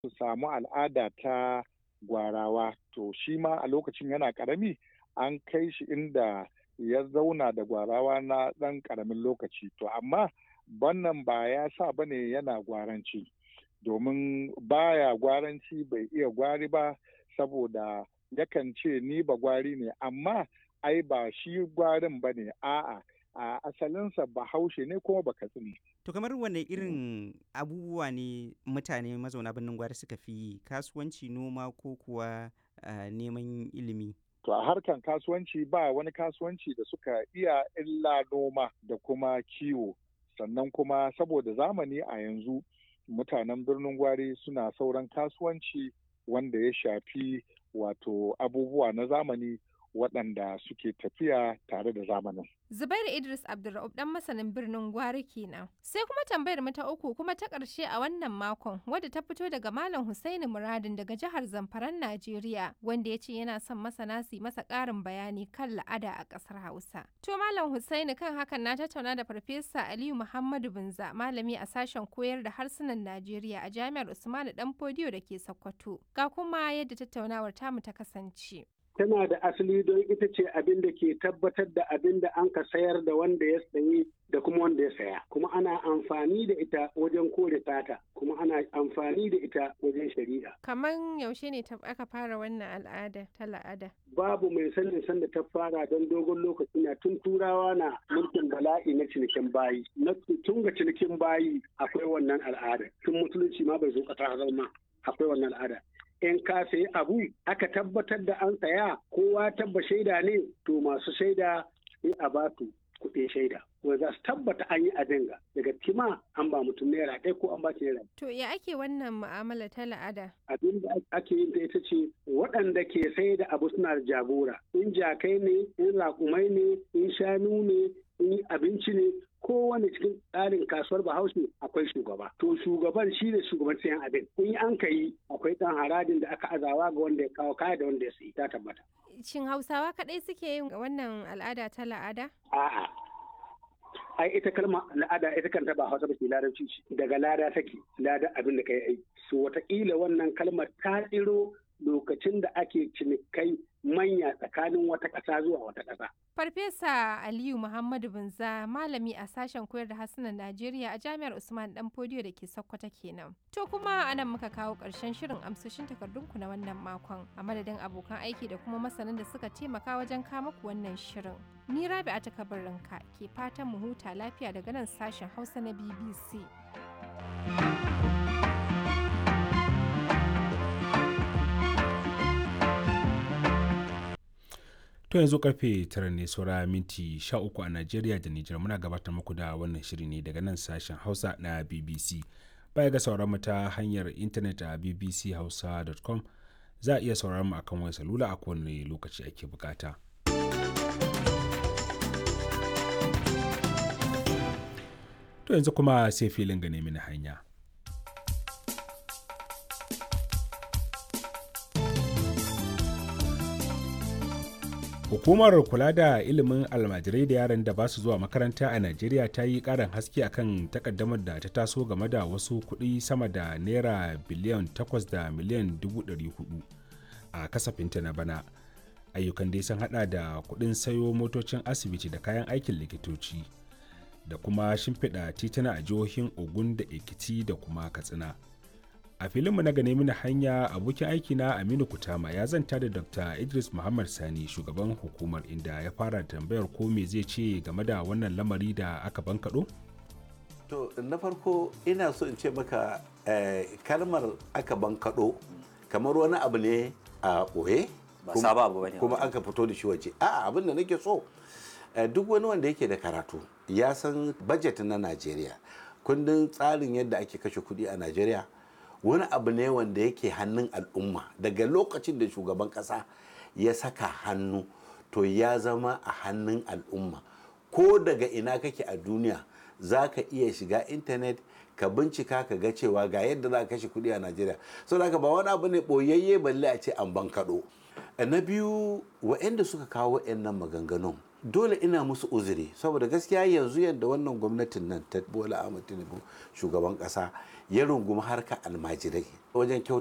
su samu al'ada ta gwarawa to shi ma a lokacin yana karami an kai shi inda ya zauna da gwarawa na ɗan ƙaramin lokaci to amma wannan ba ya sa ba ne yana gwaranci domin baya gwaranci bai iya gwari ba saboda yakan ce ni ba gwari ne amma ai ba shi gwarin ba ne a'a a asalinsa bahaushe ne kuma baka tsini. To kamar wane irin abubuwa ne mutane mazauna birnin gwari suka fi yi kasuwanci noma ko kuwa neman ilimi? To a harkan kasuwanci ba wani kasuwanci da suka iya illa noma da kuma kiwo sannan kuma saboda zamani a yanzu mutanen birnin gwari suna sauran kasuwanci wanda ya shafi wato abubuwa na zamani waɗanda suke tafiya tare da zamanin. Zubairu Idris Abdulra'ub dan masanin birnin Gwari kenan. Sai kuma tambayar mu ta uku kuma ta ƙarshe a wannan makon wadda ta fito daga Malam Husaini Muradin daga jihar Zamfaran Najeriya wanda ya ce yana son masana su masa ƙarin bayani kan la'ada a ƙasar Hausa. To Malam Husaini kan hakan na tattauna da Farfesa Aliyu Muhammadu Binza malami a sashen koyar da harsunan Najeriya a Jami'ar Usmanu Danfodiyo da ke Sokoto. Ga kuma yadda tattaunawar tamu ta kasance. tana da asali don ita ce abin da ke tabbatar da abin da an ka sayar da wanda ya sayi da kuma wanda ya saya kuma ana amfani da ita wajen kore tata kuma ana amfani da ita wajen shari'a kaman yaushe ne aka fara wannan al'ada ta la'ada babu mai sanin sanda ta fara don dogon lokaci na tun turawa na mulkin bala'i na cinikin bayi na tun ga cinikin bayi akwai wannan al'ada tun musulunci ma bai zo kasa zama akwai wannan al'ada in ka sayi abu aka tabbatar da an saya kowa tabba shaida ne to masu shaida sai a ba su kuɗin shaida wanda za su tabbata an yi abin ga daga kima an ba mutum naira ɗaya ko an ba shi naira. To ya ake wannan mu'amala ta la'ada? Abin da ake yin ta ita ce waɗanda ke sai da abu suna da jagora in jakai ne in raƙumai ne in shanu ne in abinci ne kowane cikin tsarin kasuwar bahaushe akwai shugaba to shugaban shi ne shugaban sayan abin in an ka yi akwai ɗan harajin da aka azawa ga wanda ya kawo kaya da wanda ya sayi ta tabbata shin hausawa kaɗai suke yin wannan al'ada ta la'ada a'a ai ita kalma al'ada ita kanta ba hausa ba ce larabci ce daga lada take lada abin da kai ai so wataƙila wannan kalmar ta tsiro lokacin da ake cinikai manya tsakanin wata ƙasa zuwa wata ƙasa. Farfesa Aliyu Muhammadu Binza malami a sashen koyar da harsunan Najeriya a Jami'ar Usman Dan Fodiyo da ke Sokoto kenan. To kuma anan muka kawo ƙarshen shirin amsoshin takardunku na wannan makon a madadin abokan aiki da kuma masanan da suka taimaka wajen kama ku wannan shirin. Ni Rabi a takabarinka ke fatan mu huta lafiya daga nan sashen Hausa na BBC. To yanzu karfe tara ne saura minti sha uku a Najeriya da Nijar muna gabatar muku da wannan shiri ne daga nan sashen Hausa na BBC. Baya ga sauran mu ta hanyar intanet a bbchausa.com za a iya sauran mu akan wayar salula a kowane lokaci ake bukata. To yanzu kuma sai filin gane mini hanya. Hukumar kula da ilimin almajirai da yaran da ba su zuwa makaranta a Najeriya ta yi ƙarin haske akan takaddamar da ta taso game da wasu kuɗi sama da naira biliyan 8 da miliyan 400 a kasafinta na bana. Ayyukan dai sun hada da kuɗin sayo motocin asibiti da kayan aikin likitoci da kuma shimfiɗa tituna a jihohin Ogun da Ekiti da kuma Katsina. a filinmu na gane mini hanya abokin aiki na aminu kutama ya zanta da dr idris muhammad sani shugaban hukumar inda ya fara tambayar ko me zai ce game da wannan lamari da aka bankaɗo? to na farko ina so in ce maka kalmar aka bankaɗo kamar wani abu ne a ɓoye kuma aka fito da shi waje a'a abin da nake so duk wani wanda yake da karatu ya san bajet na najeriya kundin tsarin yadda ake kashe kuɗi a najeriya wani abu ne wanda yake hannun al'umma daga lokacin da shugaban kasa ya saka hannu to ya zama a hannun al'umma ko daga ina kake a duniya za ka iya shiga intanet ka bincika ka ga cewa ga yadda za ka kashe kuɗi a najeriya sau da ba wani abu ne ɓoyayye balle a ce an ban kaɗo na biyu wa'anda suka kawo nan maganganun dole ina musu uzuri saboda gaskiya yanzu yadda wannan gwamnatin nan ta bola ahmad tinubu shugaban kasa ya rungumi harka almajirai wajen kyauta